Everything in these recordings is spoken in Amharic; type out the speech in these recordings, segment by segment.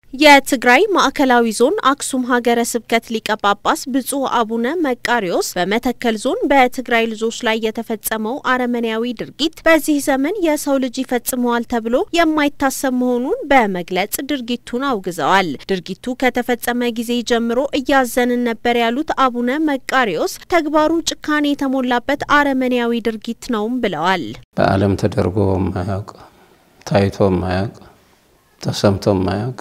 የትግራይ ማዕከላዊ ዞን አክሱም ሀገረ ስብከት ሊቀ ጳጳስ ብፁዕ አቡነ መቃሪዎስ በመተከል ዞን በትግራይ ልጆች ላይ የተፈጸመው አረመኔያዊ ድርጊት በዚህ ዘመን የሰው ልጅ ይፈጽመዋል ተብሎ የማይታሰብ መሆኑን በመግለጽ ድርጊቱን አውግዘዋል። ድርጊቱ ከተፈጸመ ጊዜ ጀምሮ እያዘንን ነበር ያሉት አቡነ መቃሪዎስ ተግባሩ ጭካኔ የተሞላበት አረመኔያዊ ድርጊት ነውም ብለዋል። በዓለም ተደርጎ ማያውቅ ታይቶ ማያውቅ ተሰምቶ ማያውቅ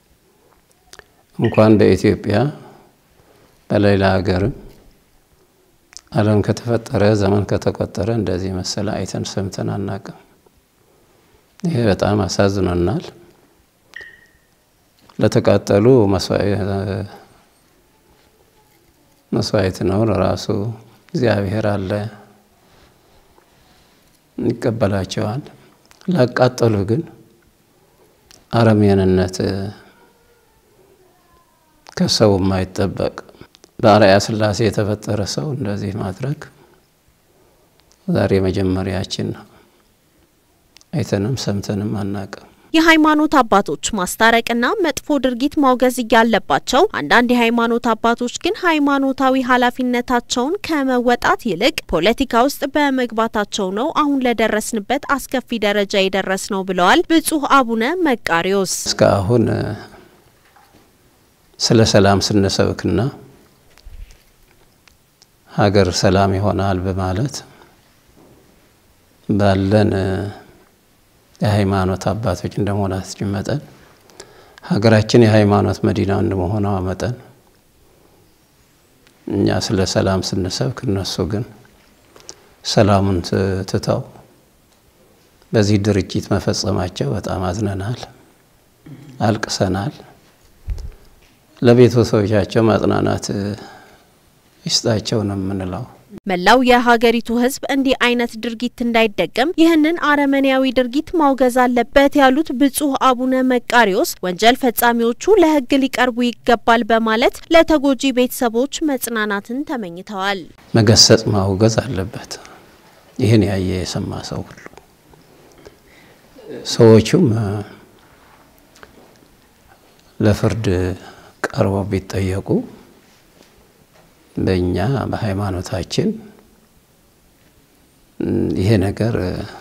እንኳን በኢትዮጵያ በሌላ ሀገርም ዓለም ከተፈጠረ ዘመን ከተቆጠረ እንደዚህ መሰለ አይተን ሰምተን አናቅም። ይሄ በጣም አሳዝኖናል። ለተቃጠሉ መስዋዕት ነው ለራሱ እግዚአብሔር አለ ይቀበላቸዋል። ላቃጠሉ ግን አረመኔነት ከሰው የማይጠበቅ በአርአያ ሥላሴ የተፈጠረ ሰው እንደዚህ ማድረግ ዛሬ መጀመሪያችን ነው። አይተንም ሰምተንም አናቅም። የሃይማኖት አባቶች ማስታረቅና መጥፎ ድርጊት ማውገዝ እያለባቸው አንዳንድ የሃይማኖት አባቶች ግን ሃይማኖታዊ ኃላፊነታቸውን ከመወጣት ይልቅ ፖለቲካ ውስጥ በመግባታቸው ነው አሁን ለደረስንበት አስከፊ ደረጃ የደረስ ነው ብለዋል ብፁዕ አቡነ መቃሪዎስ። እስካሁን ስለ ሰላም ስንሰብክና ሀገር ሰላም ይሆናል በማለት ባለን የሃይማኖት አባቶች እንደመሆናችን መጠን ሀገራችን የሃይማኖት መዲና እንደመሆኗ መጠን እኛ ስለ ሰላም ስንሰብክ እነሱ ግን ሰላሙን ትተው በዚህ ድርጅት መፈጸማቸው በጣም አዝነናል፣ አልቅሰናል። ለቤተሰቦቻቸው ማጽናናት ይስጣቸው ነው የምንለው። መላው የሀገሪቱ ሕዝብ እንዲህ አይነት ድርጊት እንዳይደገም ይህንን አረመኔያዊ ድርጊት ማውገዝ አለበት ያሉት ብፁዕ አቡነ መቃሪዎስ ወንጀል ፈጻሚዎቹ ለሕግ ሊቀርቡ ይገባል በማለት ለተጎጂ ቤተሰቦች መጽናናትን ተመኝተዋል። መገሰጽ ማውገዝ አለበት። ይህን ያየ የሰማ ሰው ሁሉ ሰዎቹም ለፍርድ ቀርበው ቢጠየቁ በእኛ በሃይማኖታችን ይሄ ነገር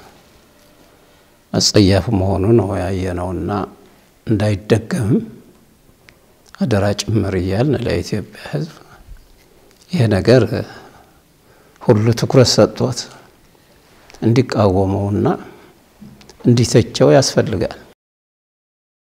አጸያፍ መሆኑ ነው ያየነውና እንዳይደገምም አደራ ጭምር እያልን ለኢትዮጵያ ሕዝብ ይሄ ነገር ሁሉ ትኩረት ሰጥቶት እንዲቃወመውና እንዲተቸው ያስፈልጋል።